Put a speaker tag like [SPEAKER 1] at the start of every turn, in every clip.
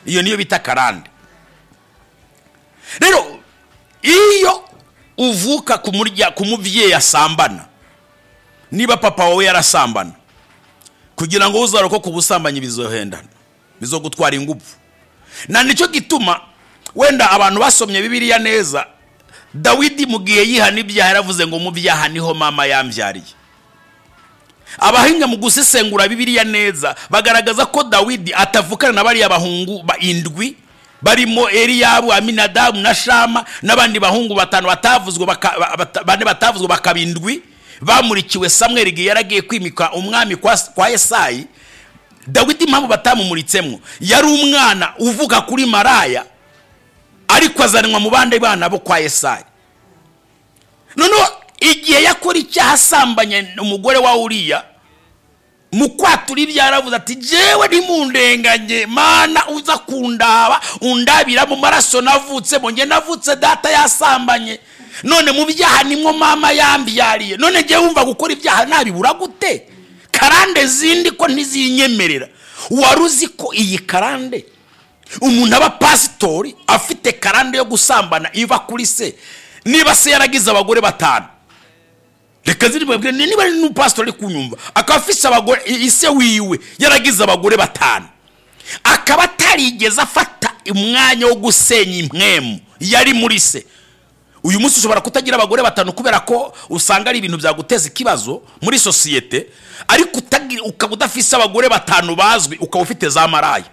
[SPEAKER 1] iyo niyo bita karande rero iyo uvuka ku mubyeyi asambana niba papa wawe yarasambana kugira ngo uzarokoke ubusambanyi bizohendana bizo gutwara ingufu na nicyo gituma wenda abantu basomye bibiriya neza dawidi mu gihe yihana ibyaha yaravuze ngo mu byaha niho mama yambyariye abahinga mu gusesengura bibiriya neza bagaragaza ko dawidi atavukana na bariya bahungu indwi barimo eliyabu aminadamu na shama n'abandi bahungu batanu bane batavuzwe bakaba indwi bamurikiwe samweri igihe yaragiye kwimika umwami kwa esayi dawidi impamvu batamumuritsemo yari umwana uvuga kuri maraya ariko azanwa mu bandi bana bo kwa esayi noneho igihe yakora icyaha asambanye umugore wa uriya mu kwatura ibyo yaravuze ati jewe ntimundenganye mana uza kundaba undabira mu maraso navutsemo nge navutse data yasambanye none mu byaha nimwo mama yambyariye none njye wumva gukora ibyaha nabibura gute karande zindi ko ntizinyemerera wari uzi ko iyi karande umuntu aba pasitori afite karande yo gusambana iva kuri se niba se yaragize abagore batanu reka ziribabwire niba ari n'umupasitori uri kunyumva akaba afite abagore ise wiwe yaragize abagore batanu akaba atarigeze afata umwanya wo gusenya impwemu yari muri se uyu munsi ushobora kutagira abagore batanu kubera ko usanga ari ibintu byaguteza ikibazo muri sosiyete ariko ukaba udafise abagore batanu bazwi ukaba ufite za maraya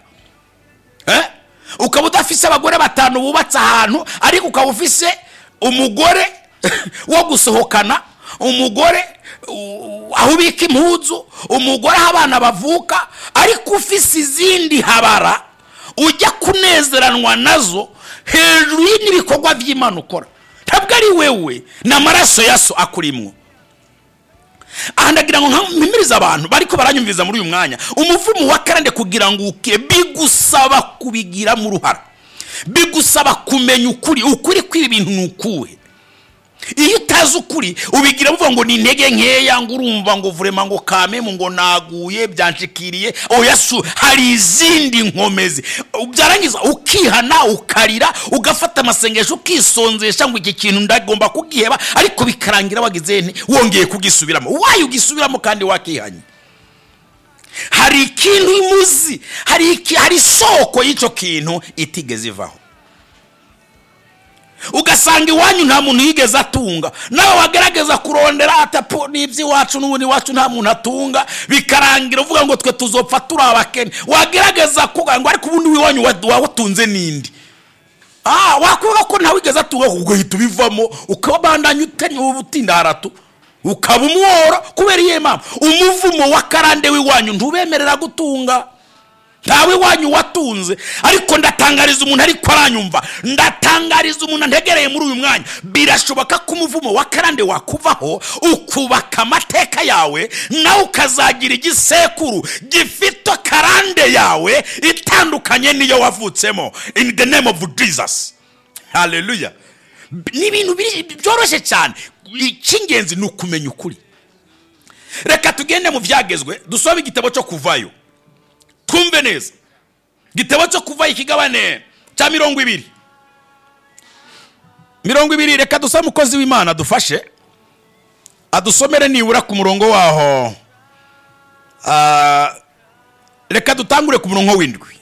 [SPEAKER 1] ukaba udafise abagore batanu bubatse ahantu ariko ukaba ufise umugore wo gusohokana umugore aho ubika impuzu umugore aho abana bavuka ariko ufise izindi habara ujya kunezeranwa nazo hejuru n'ibikorwa by'imana ukora ntabwo ari wewe ni amaraso ya so akurimwo aha ndagira ngo mpimirize abantu bariko baranyumviriza muri uyu mwanya umuvumo wa karande kugira ngo ukire bigusaba kubigiramo uruhara bigusaba kumenya ukuri ukuri kw'ibi bintu ni ukuwe iyo utazi ukuri ubigira uvuga ngo ni intege nkeya ngo urumva ngo vurema ngo kamemu ngo naguye byanshikiriye oyasu hari izindi nkomezi byarangiza ukihana ukarira ugafata amasengesho ukisonzesha ngo iki kintu ndagomba kugiheba ariko bikarangira wagize wongeye kugisubiramo wayo ugisubiramo kandi wakihanye hari ikintu imuzi hari isoko y'icyo kintu itigeze ivaho ugasanga iwanyu nta muntu yigeze atunga nawe wagerageza kurondera atapu n'iby'iwacu n'ubundi iwacu nta muntu atunga bikarangira uvuga ngo twe tuzopfa turi abakene wagerageza kugira ngo ariko ubundi w'iwanyu wawutunze n'indi aha wakuvuga ko ntawe wigeze atunga ubwo uhita ubivamo ukabandanya utari ubutinda haratu ukaba umworo kubera iyo mpamvu umuvumo wa karande w'iwanyu ntubemerera gutunga ntawe wanyu watunze ariko ndatangariza umuntu ariko aranyumva ndatangariza umuntu antegereye muri uyu mwanya birashoboka ko umuvumo wa karande wakuvaho ukubaka amateka yawe nawe ukazagira igisekuru gifite karande yawe itandukanye n'iyo wavutsemo in the name of jesus haleluya ni ibintu byoroshye cyane icy'ingenzi ni ukumenya ukuri reka tugende mu byagezwe dusome igitabo cyo kuvayo twumve neza igitabo cyo kuva ikigabane cya mirongo ibiri mirongo ibiri reka dusa umukozi w'imana adufashe adusomere nibura ku murongo waho reka dutangure ku murongo w'indwi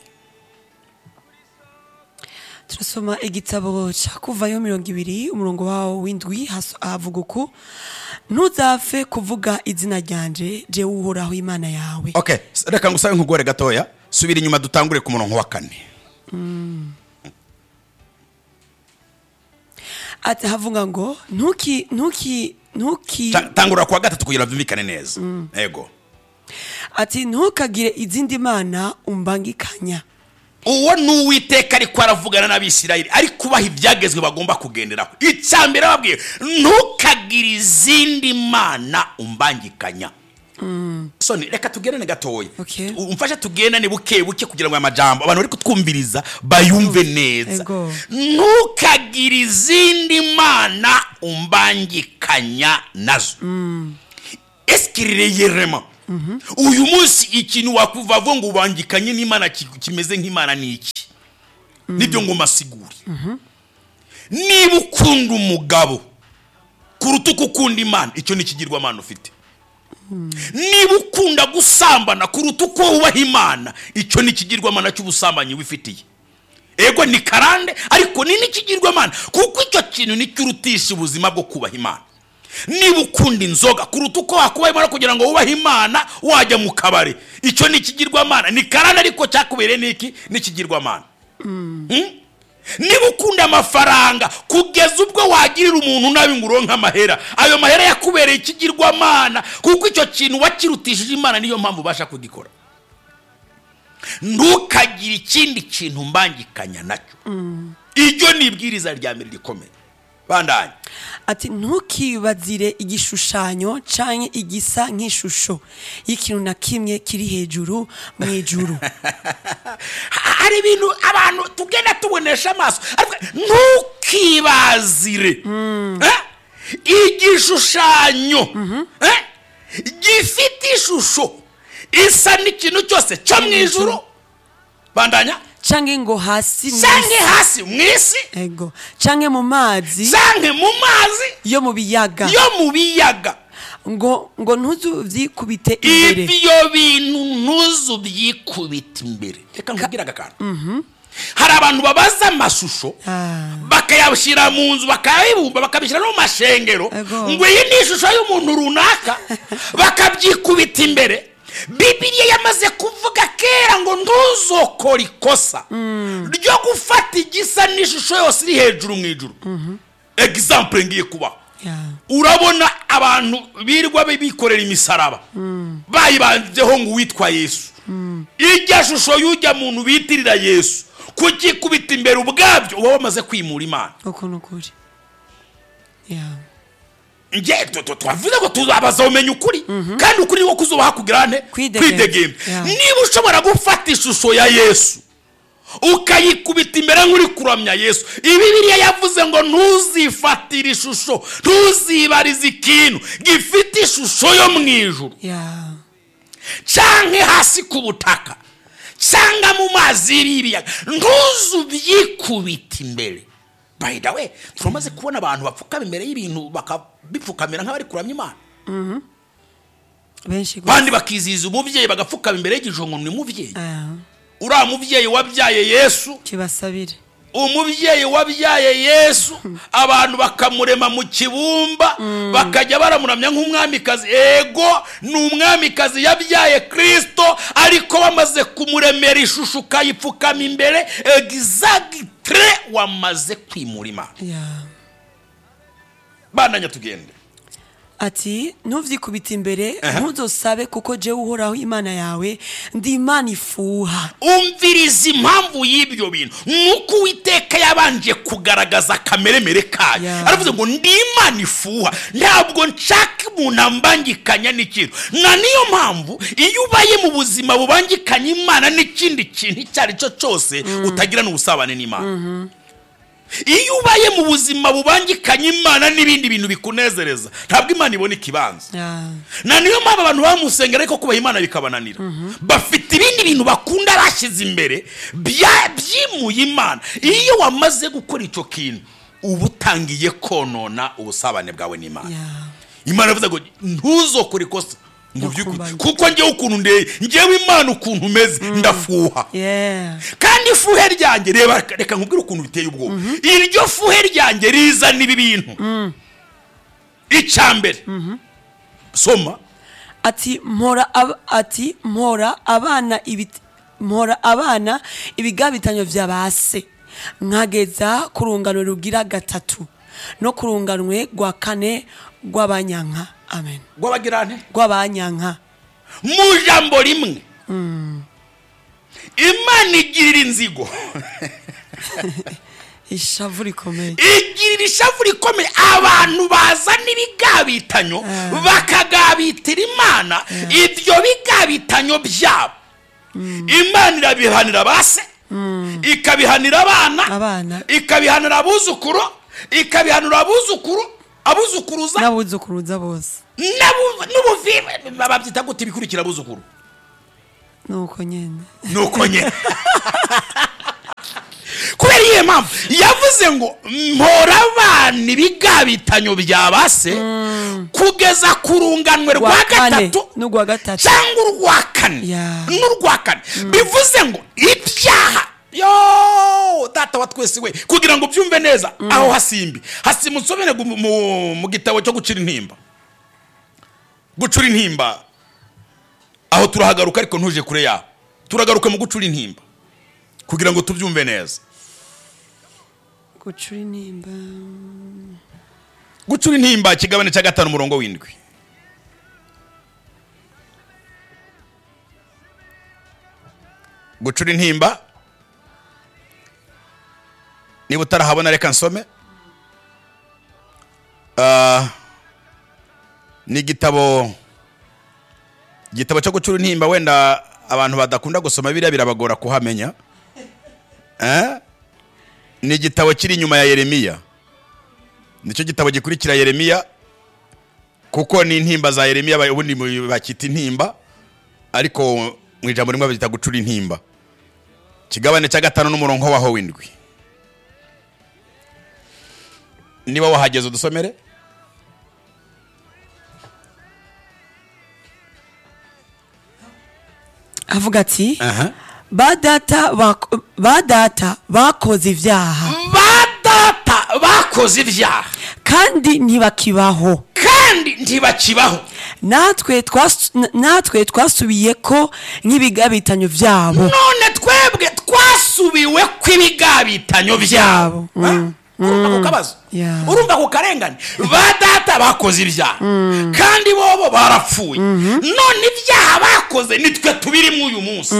[SPEAKER 2] turasoma igitabo cya kuvayo mirongo ibiri umurongo wawo w'indwi havuga uku ntuzapfe kuvuga izina ryanje je uhoraho imana yawe
[SPEAKER 1] ok reka ngusabe nkugore gatoya subira inyuma dutangure ku murongo wa kane
[SPEAKER 2] ati havuga ngo ntuki ntuki ntuki
[SPEAKER 1] tangura kuwa gatatu kugira byumvikane neza yego
[SPEAKER 2] ati ntukagire izindi mana umbangikanya
[SPEAKER 1] uwo ni uwiteka ariko aravugana n'abisirayeli ari kubaha ibyagezwe bagomba kugenderaho icya mbere babwiye ntukagire izindi mana umbangikanya soni reka tugendane gatoya umfashe tugendane buke buke kugira ngo aya majambo abantu bari kutwumviriza bayumve neza ntukagire izindi mana umbangikanya nazo esikiriyerema uyu munsi ikintu wakuva ngo ubangikanye n'imana kimeze nk'imana ni iki nibyo ngo masigure niba ukunda umugabo kuruta uko ukunda imana icyo ni ikigirwamana ufite niba ukunda gusambana kuruta uko wubaha imana icyo ni ikigirwamana cy'ubusambanyi wifitiye ego ni karande ariko ni n'ikigirwamana kuko icyo kintu nicyo urutisha ubuzima bwo kubaha imana niba ukunda inzoga kuruta uko wakubaha imana kugira ngo wubahe imana wajya mu kabari icyo ni ikigirwamana ni karande ariko cyakubereye n'iki ni ikigirwamana Mm? niba ukunda amafaranga kugeza ubwo wagirira umuntu nabi ngo uronke amahera ayo mahera yakubereye ikigirwamana kuko icyo kintu wakirutishije imana niyo mpamvu ubasha kugikora ntukagire ikindi kintu mbangikanya nacyo iryo ni ibwiriza rya mbere rikomeye bandanye
[SPEAKER 2] ati ntukibazire igishushanyo cyangwa igisa nk'ishusho y'ikintu na kimwe kiri hejuru mu ijuru
[SPEAKER 1] hari ibintu abantu tugenda tubonesha amaso ariko ntukibazire Eh? igishushanyo Eh? gifite ishusho isa n'ikintu cyose cyo mu ijuru bandanya
[SPEAKER 2] cyangwa ngo hasi mu
[SPEAKER 1] sange
[SPEAKER 2] isi
[SPEAKER 1] hasi mu isi
[SPEAKER 2] ego cyangwa mu mazi
[SPEAKER 1] sange mu mazi
[SPEAKER 2] yo mu biyaga
[SPEAKER 1] yo mu biyaga
[SPEAKER 2] ngo ngo ntuzubyikubite imbere
[SPEAKER 1] ibyo bintu ntuzu byikubita imbere reka nkubwire aka kantu hari abantu babaza amashusho
[SPEAKER 2] Ah.
[SPEAKER 1] bakayashyira mu nzu bakayabumba bakabishyira no mu mashengero
[SPEAKER 2] Ego.
[SPEAKER 1] ngo iyi ni ishusho y'umuntu runaka bakabyikubita imbere bibiriya yamaze kuvuga kera ngo ntuzokore ikosa ryo gufata igisa n'ishusho yose iri hejuru mu ijuru egisampure ngiye kubaho
[SPEAKER 2] Ya.
[SPEAKER 1] urabona abantu birirwa bi- bikorera imisaraba bayibandyeho ngo uwitwa yesu irya shusho y'ujya muntu bitirira yesu kugikubita imbere ubwabyo uba wamaze kwimura imana
[SPEAKER 2] uko ni ukuri Ya.
[SPEAKER 1] nge tu- tu- twavuze ngo tuzabaza umenya ukuri kandi ukuri ni wo kuzubaha kugira nte
[SPEAKER 2] Kwidegemba. Yeah.
[SPEAKER 1] niba ushobora gufata ishusho ya yesu ukayikubita imbere nk'uri kuramya yesu ibibiriya yavuze ngo ntuzifatire ishusho ntuzibarize ikintu gifite ishusho yo mu ijuru
[SPEAKER 2] Ya.
[SPEAKER 1] cyangwa hasi ku butaka cyangwa mu mazi y'ibiyaga ntuzubyikubite imbere by the way turamaze kubona abantu bapfukama imbere y'ibintu bakabipfukamira nk'abari kuramya imana
[SPEAKER 2] benshi gusa
[SPEAKER 1] abandi bakizihiza umubyeyi bagapfukama imbere y'igijo ngo ni umubyeyi
[SPEAKER 2] Ah.
[SPEAKER 1] uriya mubyeyi wabyaye yesu
[SPEAKER 2] kibasabire
[SPEAKER 1] umubyeyi wabyaye yesu abantu bakamurema mu kibumba bakajya baramuramya nk'umwamikazi ego ni umwamikazi yabyaye kirisito ariko bamaze kumuremera ishusho ukayipfukama imbere egizagitire wamaze kwimura imana
[SPEAKER 2] Ya.
[SPEAKER 1] bandanya tugende
[SPEAKER 2] ati ntubyikubite imbere ntuzosabe kuko jewe uhoraho imana yawe ndi imana ifuha
[SPEAKER 1] umviriza impamvu y'ibyo bintu nuko uwiteka yabanje kugaragaza akameremere kayo
[SPEAKER 2] Yeah.
[SPEAKER 1] aravuze ngo ndi imana ifuha ntabwo nshaka umuntu ambangikanya n'ikintu na niyo mpamvu iyo ubaye mu buzima bubangikanya imana n'ikindi kintu icyo ari cyo cyose utagira n'ubusabane n'imana iyo ubaye mu buzima bubangikanya imana n'ibindi bintu bikunezereza ntabwo imana ibona ikibanza
[SPEAKER 2] Ya.
[SPEAKER 1] na niyo mpamvu abantu bamusengera ariko kubaha imana bikabananira bafite ibindi bintu bakunda bashyize imbere bya- byimuye imana iyo wamaze gukora icyo kintu uba utangiye konona ubusabane bwawe n'imana
[SPEAKER 2] Ya.
[SPEAKER 1] imana yavuze ngo ntuzokore ikosa mu by'ukuri
[SPEAKER 2] Ndakumbaye.
[SPEAKER 1] kuko njyewe ukuntu ndeye njyewe imana ukuntu umeze ndafuha
[SPEAKER 2] Yeah.
[SPEAKER 1] kandi ifuhe ryanjye reba reka nkubwire ukuntu biteye ubwoba iryo fuhe ryanjye rizana ibi bintu icya mbere soma
[SPEAKER 2] ati mpora ab- ati mpora abana ibit- mpora abana ibigabitanyo vya base nkageza ku rungano rugira gatatu no ku runganwe rwa kane rw'abanyanka amen
[SPEAKER 1] rw'abagirane
[SPEAKER 2] rw'abanyanka
[SPEAKER 1] mu jambo rimwe imana igirira inzigo
[SPEAKER 2] ishavu rikomeye
[SPEAKER 1] igirira ishavu rikomeye abantu bazana ibigabitanyo bakagabitira imana ibyo bigabitanyo byabo imana irabihanira ba se ikabihanira abana
[SPEAKER 2] Abana.
[SPEAKER 1] ikabihanira abuzukuru ikabihanira abuzukuru abuzukuruza
[SPEAKER 2] n'abuzukuruza bose
[SPEAKER 1] n'abu- n'ubuvibe babyita gute ibikurikira abuzukuru
[SPEAKER 2] nuko nyine
[SPEAKER 1] nuko nyine mpamvu yavuze ngo mpora abana ibigabitanyo bya ba se kugeza ku runganwe rwa
[SPEAKER 2] rwa kane
[SPEAKER 1] gatatu
[SPEAKER 2] n'urwa gatatu
[SPEAKER 1] cyangwa urwa kane
[SPEAKER 2] Yeah.
[SPEAKER 1] n'urwa kane bivuze ngo ibyaha yo data wa twese we kugira ngo ubyumve neza aho hasimbi hasimba unsobere gu- mu- mu gitabo cyo gucira intimba gucura intimba aho turahagaruka ariko ntuje kure yaho turagaruka mu gucura intimba kugira ngo tubyumve neza
[SPEAKER 2] gucura intimba
[SPEAKER 1] gucura intimba ikigabane cya gatanu umurongo w'indwi gucura intimba niba utarahabona reka nsome Ah, ni igitabo igitabo cyo gucura intimba wenda abantu badakunda gusoma biriya birabagora kuhamenya Eh? ni igitabo kiri inyuma ya yeremiya nicyo gitabo gikurikira yeremiya kuko ni intimba za yeremiya ba- ubundi mu- bakita intimba ariko mu ijambo rimwe babyita gucura intimba kigabane cya gatanu n'umurongo waho w'indwi niba wahageze udusomere
[SPEAKER 2] avuga ati ba data bako- ba data bakoze ibyaha
[SPEAKER 1] ba data bakoze ibyaha
[SPEAKER 2] kandi ntibakibaho
[SPEAKER 1] kandi ntibakibaho
[SPEAKER 2] natwe twas- n- natwe twasubiye ko nk'ibigabitanyo byabo
[SPEAKER 1] none twebwe twasubiwe kw'ibigabitanyo byabo urumva ako kabazo
[SPEAKER 2] Yeah.
[SPEAKER 1] urumva ako karengane ba data bakoze ibyaha kandi bobo barapfuye none ibyaha bakoze nitwe tubirimo uyu munsi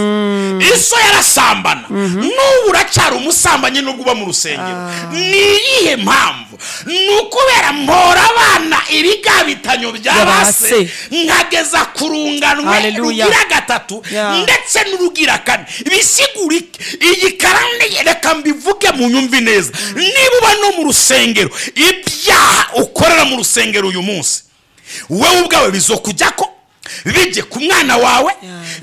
[SPEAKER 1] iso yarasambana n'ubu uracyari umusambanyi nubwo uba mu rusengero ni iyihe mpamvu ni ukubera mpora abana ibigabitanyo bya ba se
[SPEAKER 2] se.
[SPEAKER 1] nkageza ku rungano
[SPEAKER 2] Hallelujah.
[SPEAKER 1] rugira gatatu
[SPEAKER 2] Yeah.
[SPEAKER 1] ndetse n'urugira kane bisigura iki iyi karande reka mbivuge mu nyumvi neza niba uba no mu rusengero ibyaha ukorera mu rusengero uyu munsi wowe ubwawe bizokujya ko bijye ku mwana wawe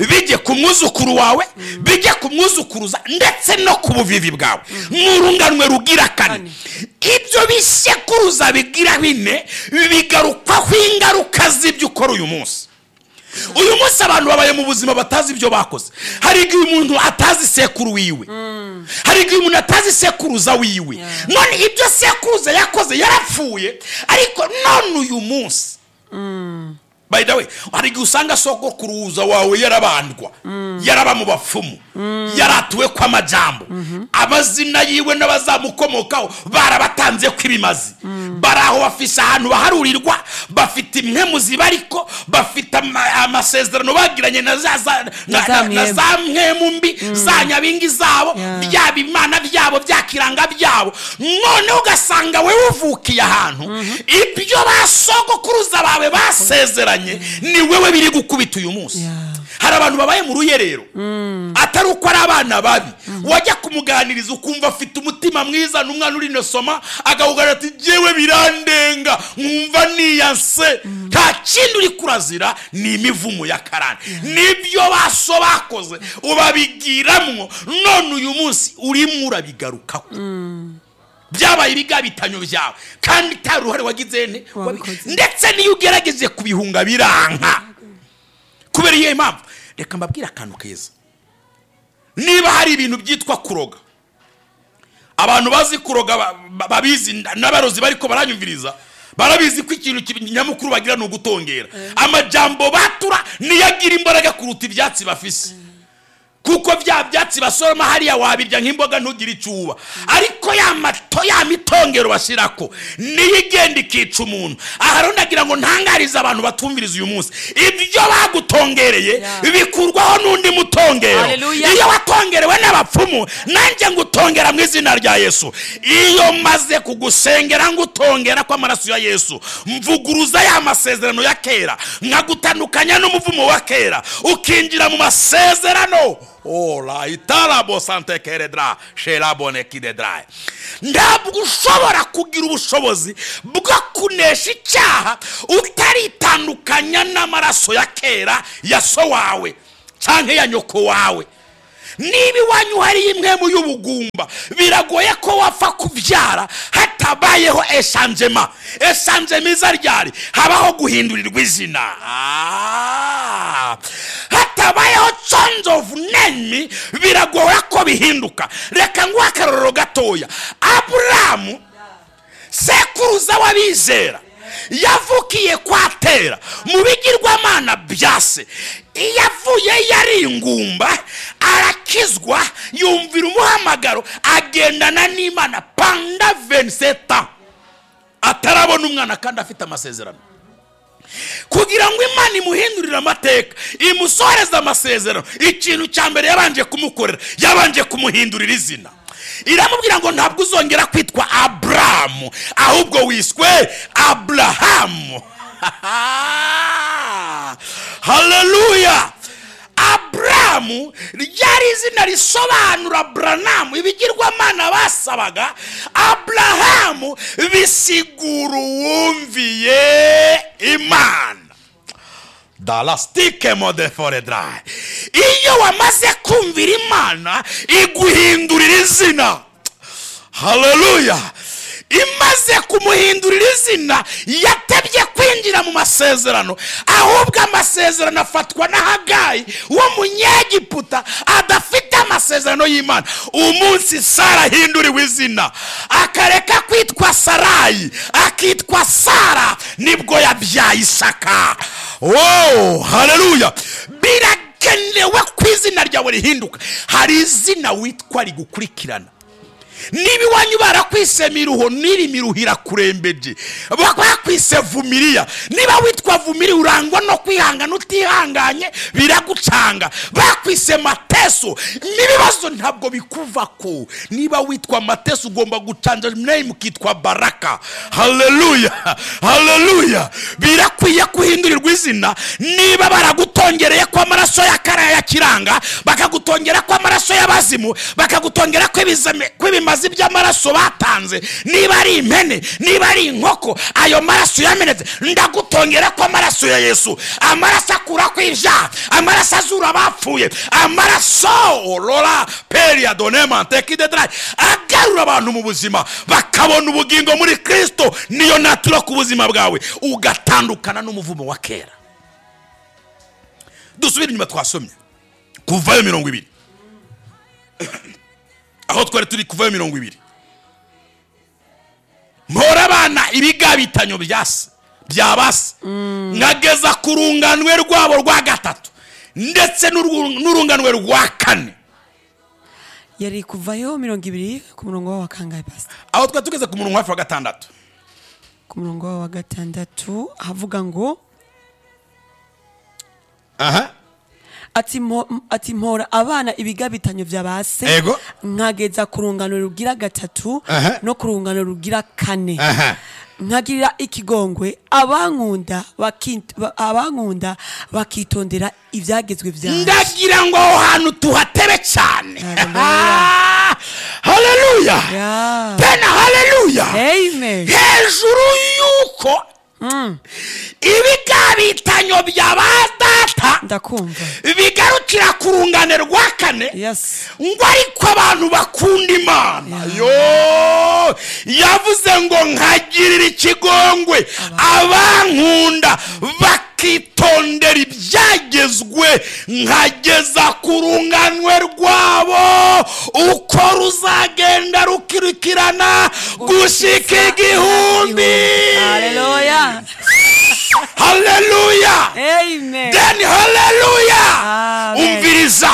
[SPEAKER 1] bijye ku mwuzukuru wawe bijye ku mwuzukuruza ndetse no ku buvivi bwawe mu runganwe rugira kane ibyo bisekuruza bigira bine bigarukwaho ingaruka z'ibyo ukora uyu munsi uyu munsi abantu babaye mu buzima batazi ibyo bakoze hari igihe umuntu atazi sekuru wiwe hari igihe umuntu atazi sekuruza wiwe none ibyo sekuruza yakoze yarapfuye ariko none uyu munsi by the way hari igihe usanga sogokuruza wawe yarabandwa yaraba mu bapfumu yaratuwe kw'amajambo amazina yiwe n'abazamukomokaho barabatanze kw'ibimazi bari aho bafise ahantu baharurirwa bafite imwe mu ziba ariko bafite ama- amasezerano bagiranye na za za- na- na- na
[SPEAKER 2] mwembe.
[SPEAKER 1] za mwemu mbi za nyabingi zabo
[SPEAKER 2] Yeah.
[SPEAKER 1] byaba imana byabo byakiranga byabo noneho ugasanga wowe uvukiye ahantu ibyo basogokuruza bawe basezeranye ni wowe biri gukubita uyu munsi
[SPEAKER 2] Yeah.
[SPEAKER 1] hari abantu babaye mu ruyerero atari uko ari abana babi wajya kumuganiriza ukumva afite umutima mwiza n'umwana uri inosoma akakubwira ati jyewe birandenga nkumva niyanse nta kindi uri kurazira ni imivumo ya karani nibyo baso bakoze ubabigiramwo none uyu munsi urimo urabigarukaho byabaye ibigabitanyo byawe kandi nta ruhare wagize ne
[SPEAKER 2] Wabikoze.
[SPEAKER 1] ndetse n'iyo ugerageje kubihunga biranka kubera iyo mpamvu reka mbabwire akantu keza niba hari ibintu byitwa kuroga abantu bazi kuroga ba- ba- babizi n- n'abarozi bariko baranyumviriza barabizi ko ikintu ki- nyamukuru bagira ni ugutongera amajambo batura niyo agira imbaraga kuruta ibyatsi bafise kuko bya byatsi basoroma hariya wabirya nk'imboga ntugire icyo uba ariko ya mato ya mitongero bashyirako niyo igenda ikica umuntu aha rero ndagira ngo ntangarize abantu batumviriza uyu munsi ibyo bagutongereye
[SPEAKER 2] Yeah.
[SPEAKER 1] bikurwaho n'undi mutongero
[SPEAKER 2] Hallelujah.
[SPEAKER 1] iyo watongerewe n'abapfumu nanjye ngutongera mu izina rya yesu iyo maze kugusengera ngutongera kw'amaraso ya yesu mvuguruza ya masezerano ya kera nkagutandukanya n'umuvumo wa kera ukinjira mu masezerano ola itarabo sante keredra sherabone kidedraye ntabwo ushobora kugira ubushobozi bwo kunesha icyaha utaritandukanya n'amaraso ya kera ya so wawe cyangwa ya nyoko wawe niba iwanyu hari imwe mu y'ubugumba biragoye ko wapfa kubyara hatabayeho esanjema esanjema iza ryari habaho guhindurirwa izina Ah. hatabayeho change of name biragoye ko bihinduka reka nguhe akarorero gatoya aburamu sekuruza w'abizera yavukiye kwa tera mu bigirwamana bya se iyo avuye yari ingumba arakizwa yumvira umuhamagaro agendana n'imana panda veniseta atarabona umwana kandi afite amasezerano kugira ngo imana imuhindurire amateka imusohoreze amasezerano ikintu cya mbere yabanje kumukorera yabanje kumuhindurira izina iramubwira ngo ntabwo uzongera kwitwa aburamu ahubwo wiswe aburahamu haleluya aburamu ryari izina risobanura buranamu ibigirwamana basabaga aburahamu bisigura uwumviye imana darasitike modeforedarayi iyo wamaze kumvira imana iguhindurira izina haleluya imaze kumuhindurira izina yatebye kwinjira mu masezerano ahubwo amasezerano afatwa na hagayi w'umunyegiputa adafite amasezerano y'imana umunsi sara ahinduriwe izina akareka kwitwa sarayi akitwa sara nibwo yabyaye isaka wowe haleluya birakenewe ko izina ryawe rihinduka hari izina witwa rigukurikirana niba iwanyu barakwise miruho n'irimiruho irakurembeje bakwise vumiriya niba witwa vumiri urangwa no kwihangana utihanganye biragucanga bakwise mateso n'ibibazo ntabwo bikuva ko niba witwa mateso ugomba gucanja name ukitwa baraka haleluya haleluya birakwiye guhindurirwa izina niba baragutongereye ko amaraso ya karaya ya kiranga bakagutongera ko amaraso y'abazimu bakagutongera ko ibizame- ko ibimazi by'amaraso batanze niba ari impene niba ari inkoko ayo maraso yamenetse ndagutongera ko amaraso ya yesu amaraso akura ku ivyaha amaraso azura abapfuye amaraso rora peria donema tekidedrai agarura abantu mu buzima bakabona ubugingo muri kristo niyo natura ku buzima bwawe ugatandukana n'umuvumo wa kera dusubire inyuma twasomye kuvayo mirongo ibiri aho twari turi kuvayo mirongo ibiri mpora abana ibigabitanyo bya se bya ba se nkageza ku runganwe rwabo rwa gatatu ndetse n'urwu- n'urunganwe rwa kane
[SPEAKER 2] yari kuvayo mirongo ibiri ku murongo wa kangahe pasita
[SPEAKER 1] aho twari tugeze ku murongo hafi wa gatandatu
[SPEAKER 2] ku murongo wa gatandatu havuga ngo
[SPEAKER 1] aha
[SPEAKER 2] ati mpo- ati mpora abana ibigabitanyo bya ba se
[SPEAKER 1] Ego.
[SPEAKER 2] nkageza ku rungano rugira gatatu
[SPEAKER 1] Aha.
[SPEAKER 2] no ku rungano rugira kane
[SPEAKER 1] aha
[SPEAKER 2] nkagirira ikigongwe abankunda bakint- ba- abankunda bakitondera ibyagezwe byanjye
[SPEAKER 1] ndagira ngo aho hantu tuhatebe cyane
[SPEAKER 2] Hallelujah.
[SPEAKER 1] haleluya
[SPEAKER 2] Yeah.
[SPEAKER 1] pena haleluya
[SPEAKER 2] Amen.
[SPEAKER 1] hejuru y'uko ibigabitanyo bya ba data
[SPEAKER 2] ndakumva
[SPEAKER 1] bigarukira ku rungane rwa kane
[SPEAKER 2] yes
[SPEAKER 1] ngo ariko abantu bakunda imana yo yavuze ngo nkagirira ikigongwe abankunda bakitondera ibyagezwe nkageza ku runganwe rwabo uko ruzagenda rukurikirana gushika igihumbi
[SPEAKER 2] haleluya
[SPEAKER 1] haleluya
[SPEAKER 2] amen
[SPEAKER 1] deni haleluya
[SPEAKER 2] Amen.
[SPEAKER 1] umviriza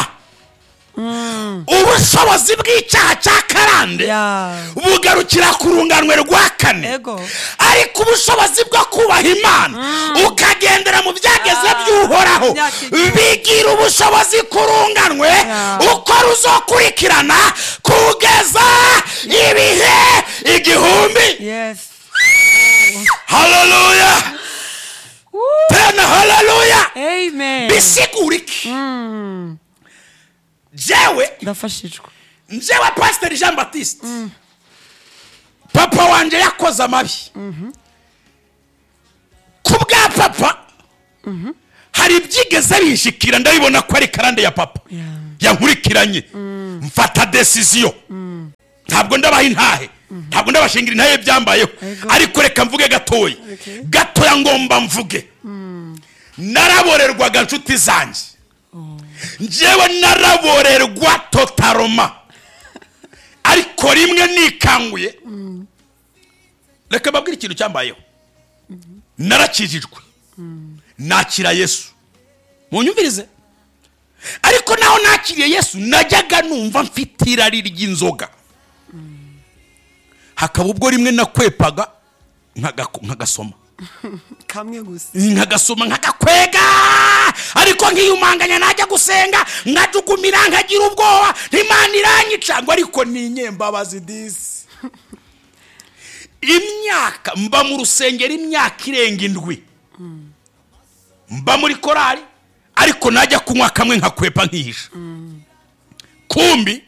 [SPEAKER 1] ubushobozi bw'icyaha cya karande
[SPEAKER 2] Yeah.
[SPEAKER 1] bugarukira ku runganwe rwa kane
[SPEAKER 2] Ego.
[SPEAKER 1] ariko ubushobozi bwo kubaha imana ukagendera mu byageze
[SPEAKER 2] Ah,
[SPEAKER 1] by'uhoraho
[SPEAKER 2] imyaka igihumbi.
[SPEAKER 1] bigira ubushobozi ku runganwe
[SPEAKER 2] Yeah.
[SPEAKER 1] uko ruzokurikirana kugeza ibihe igihumbi
[SPEAKER 2] yes
[SPEAKER 1] haleluya tena haleluya
[SPEAKER 2] amen
[SPEAKER 1] bisigura iki jewe
[SPEAKER 2] ndafashijwe
[SPEAKER 1] njewe pasiteri jean batiste papa wanjye yakoze amabi ku bwa papa hari ibyigeze bishikira ndabibona ko ari karande ya papa
[SPEAKER 2] Yeah.
[SPEAKER 1] yankurikiranye mfata desiziyo ntabwo ndabaha intahe ntabwo ndabashingira intahe byambayeho
[SPEAKER 2] Ego.
[SPEAKER 1] ariko reka mvuge gatoya
[SPEAKER 2] Okay.
[SPEAKER 1] gatoya ngomba mvuge naraborerwaga nshuti zanjye njyewe naraborerwa totaroma ariko rimwe nikanguye reka babwire ikintu cyambayeho narakijijwe nakira yesu munyumvirize ariko naho nakiriye yesu najyaga numva mfite irari ry'inzoga hakaba ubwo rimwe nakwepaga nkagaku- nkagasoma
[SPEAKER 2] kamwe gusa
[SPEAKER 1] nkagasoma nkagakwega ariko nkiyumanganya najya gusenga nkajugumira nkagira ubwoba imana iranyica ngo ariko ninyembabazi disi imyaka mba mu rusengero imyaka irenga indwi mba muri korari ariko najya kunywa kamwe nkakwepa nkihisha kumbi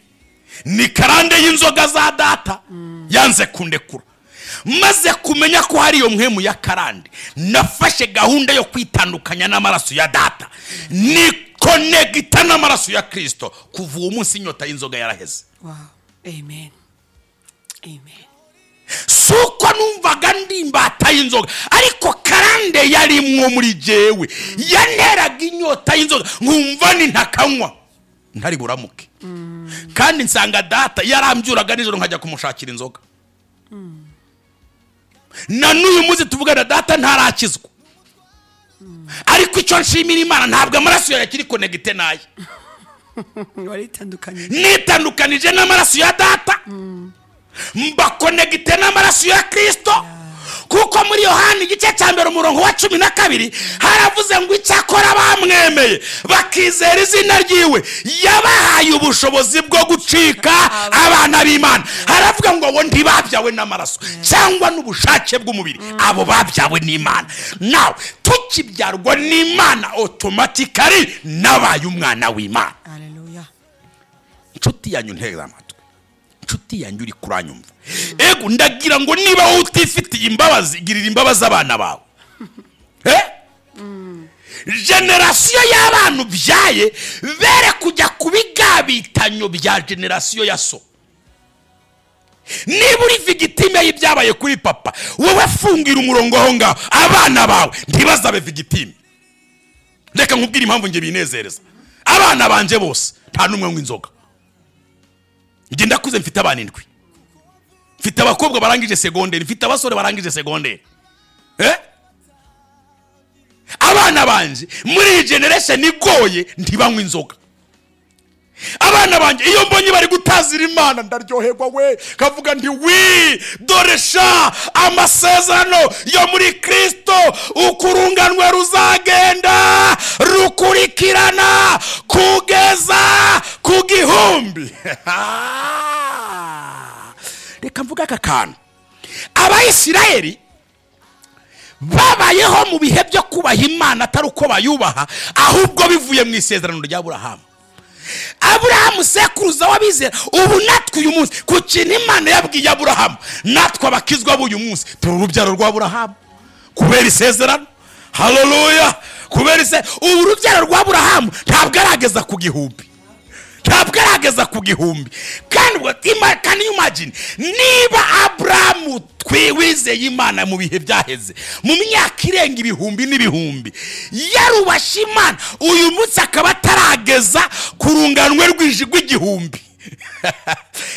[SPEAKER 1] ni karande y'inzoga za data yanze kundekura maze kumenya ko hari iyo mwemu ya karande nafashe gahunda yo kwitandukanya n'amaraso ya data nikonegita n'amaraso ya kirisito kuva uwo munsi inyota y'inzoga yaraheze
[SPEAKER 2] wow amen amen
[SPEAKER 1] si uko numvaga ndi imbata y'inzoga ariko karande yarimwo muri jyewe yanteraga inyota y'inzoga nkumva ni ntakanywa ntari buramuke kandi nsanga data yarambyuraga nijoro nkajya kumushakira inzoga na n'uyu munsi tuvugana data ntarakizwa ariko icyo nshimira imana ntabwo amaraso yawe akiri konegite naye
[SPEAKER 2] waritandukanye
[SPEAKER 1] nitandukanije n'amaraso ya data mbakonegite n'amaraso ya kirisito kuko muri yohani igice cya mbere umurongo wa cumi na kabiri haravuze ngo icyakora bamwemeye bakizera izina ryiwe yabahaye ubushobozi bwo gucika abana b'imana haravuga ngo abo ntibabyawe n'amaraso cyangwa n'ubushake bw'umubiri abo babyawe n'imana nawe tukibyarwa n'imana otomatikari nabaye umwana w'imana
[SPEAKER 2] haleluya
[SPEAKER 1] inshuti yanyu ntega amatwi inshuti yanyu uri kuranyumva ego ndagira ngo niba wowe utifitiye imbabazi girira imbabazi abana bawe Eh? generasiyo y'abana ubyaye bere kujya ku bigabitanyo bya generasiyo ya so niba uri vigitime y'ibyabaye kuri papa wowe fungira umurongo aho ngaho abana bawe ntibazabe vigitime reka nkubwire impamvu njye binezereza abana banjye bose nta n'umwe anywa inzoga njye ndakuze mfite abana indwi mfite abakobwa barangije segonderi mfite abasore barangije segonderi Eh? abana banjye muri iyi generation igoye ntibanywa inzoga abana banjye iyo mbonye bari gutazira imana ndaryoherwa we kavuga nti wi dore sha amasezerano yo muri kirisito ukurunganwe ruzagenda rukurikirana kugeza ku gihumbi reka mvuge aka kantu abayisirayeli babayeho mu bihe byo kubaha imana atari uko bayubaha ahubwo bivuye mu isezerano rya burahamu aburahamu sekuruza w'abizera ubu natwe uyu munsi ku kintu imana yabwiye aburahamu natwe abakizwa b'uyu munsi turi urubyaro rwa aburahamu kubera isezerano haleluya kubera ise ubu urubyaro rwa aburahamu ntabwo arageza ku gihumbi ntabwo arageza ku gihumbi kandi ubwo tima- kandi imagine niba aburahamu twi- wizeye imana mu bihe byaheze mu myaka irenga ibihumbi n'ibihumbi yarubashye imana uyu munsi akaba atarageza ku runganwe rw'iji rw'igihumbi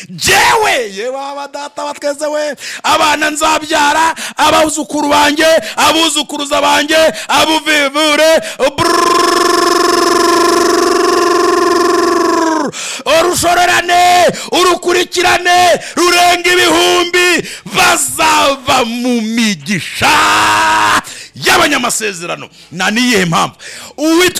[SPEAKER 1] jewe yewe data batweze we abana nzabyara abuzukuru banjye abuzukuruza banjye abuvivure urushorerane urukurikirane rurenga ibihumbi bazava mu migisha y'abanyamasezerano na niyihe mpamvu uwitwa